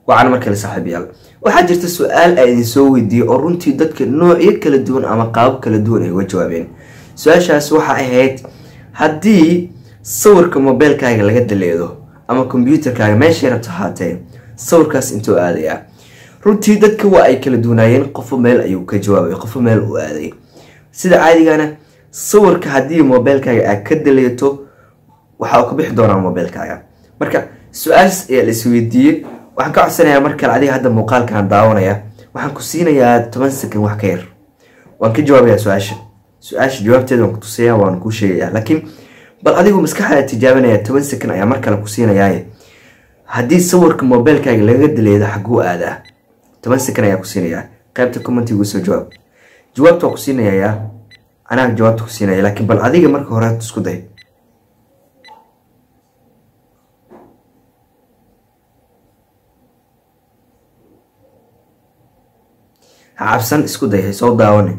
wacan markale saaxiibayaal waxaa jirta su-aal a idin soo weydiiyey oo runtii dadka noocyo kala duwan ama qaabab kala duwan ay uga jawaabeen su-aashaas waxa ahayd haddii sawirka mobeylkaaga laga daleedo ama kombyuutarkaaga meeshay rabto ahaatee sawirkaas intuu aadayaa runtii dadka waa ay kala duwanaayeen qofo meel ayuu ka jawaabay qofo meel uu aaday sida caadigana sawirka haddii mobeylkaaga aad ka daleeto waxa uu ka bixi doonaa mobeylkaaga marka su-aashaas ayaa la isweydiiyey waxaan ka codsanayaa mar kale adiga hadda muuqaalkan daawanaya waxaan ku siinayaa toban second wax ka yar waan ka jawaabayaa su-aasha su-aasha jawaabteeda waan ku tusayaa waan kuu sheegayaa laakiin bal adigu maskaxdaada tijaabinaya toban second ayaa mar kale ku siinayaaye haddii sawirka mobeylkaaga laga daleedo xaguu aadaa toban second ayaa ku siinayaa qaybta commentigu soo jawaab jawaabta waa ku siinayaa anaa jawaabta ku siinaya laakiin bal adiga marka hore isku day ha cabsan isku day hay soo daawane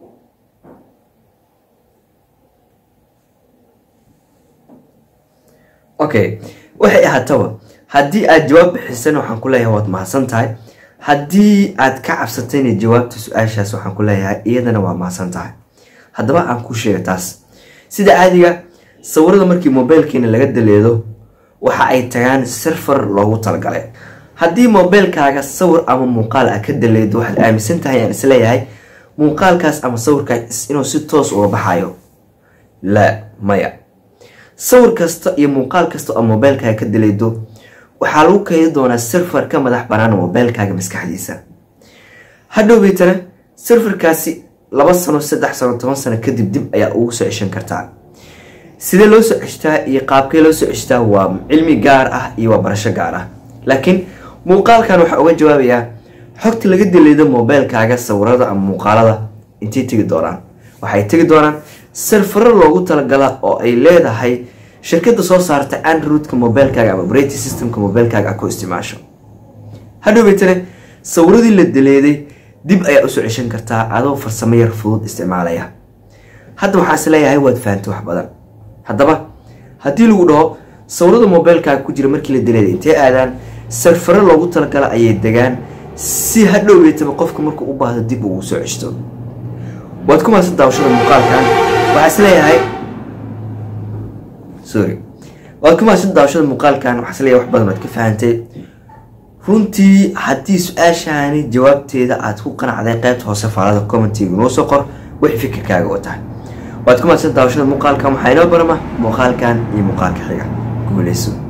okay waxay ahaataba haddii aad jawaab bixisan waxaan ku leeyahay waad mahadsan tahay haddii aad ka cabsatayna jawaabta su-aashaas waxaan ku leeyahay iyadana waa mahadsan tahay haddaba aan kuu sheega taas sida caadiga sawirada markii mobeylkeena laga daleedo waxa ay tagaan serfar loogu talagalay haddii mobeylkaaga sawir ama muuqaal a ka daleedo waxaad aaminsan tahay aan isleeyahay muuqaalkaas ama sawirkaas inuu si toos uga baxayo laa maya sawir kasta iyo muuqaal kasta oo mobeylkaaga ka daleedo waxaa lagu keedi doonaa serfar ka madax banaan mobeylkaaga maskaxdiisa hadhowbeytana serfarkaasi laba sano saddex sano toban sano kadib dib ayaa ugu soo ceshan kartaa sidee loo soo ceshtaa iyo qaabkee loo soo ceshtaa waa cilmi gaar ah iyo waa barasho gaar ah laakiin muuqaalkan waxaa uga jawaabayaa xogta laga daleedo mobeylkaaga sawirada ama muuqaalada intay tegi doonaan waxay tegi doonaan serfaro loogu talagala oo ay leedahay shirkada soo saarta androidka mobeylkaaga ama operating systemka mobeylkaaga a ku isticmaasho hadhowbeytane sawiradii la daleeday dib ayaa usoo ceshan kartaa adoo farsamo yar fudud isticmaalaya hadda waxaan is leeyahay waad fahantay wax badan haddaba haddii lagu dhaho sawirada mobeylkaaga ku jira markii la daleeday intee aadaan sarfaro loogu talagala ayay degaan si hadhowbeytaba qofka markuu u baahdo dib ugu soo ceshto waad ku mahadsan daawashada muuqaalkan waxaa is leeyahay sorry waad ku mahadsan daawashada muuqaalkan waxaa is leeyahay wax badan waad ka fahantay runtii haddii su-aashaani jawaabteeda aad ku qanacday qaybta hoose faalada commentiga noo soo qor wixii fikirkaaga oo tahay waad ku mahadsan daawashada muuqaalkan waxaa inoo barama muuqaalkan iyo muuqaalka xiga guuleyso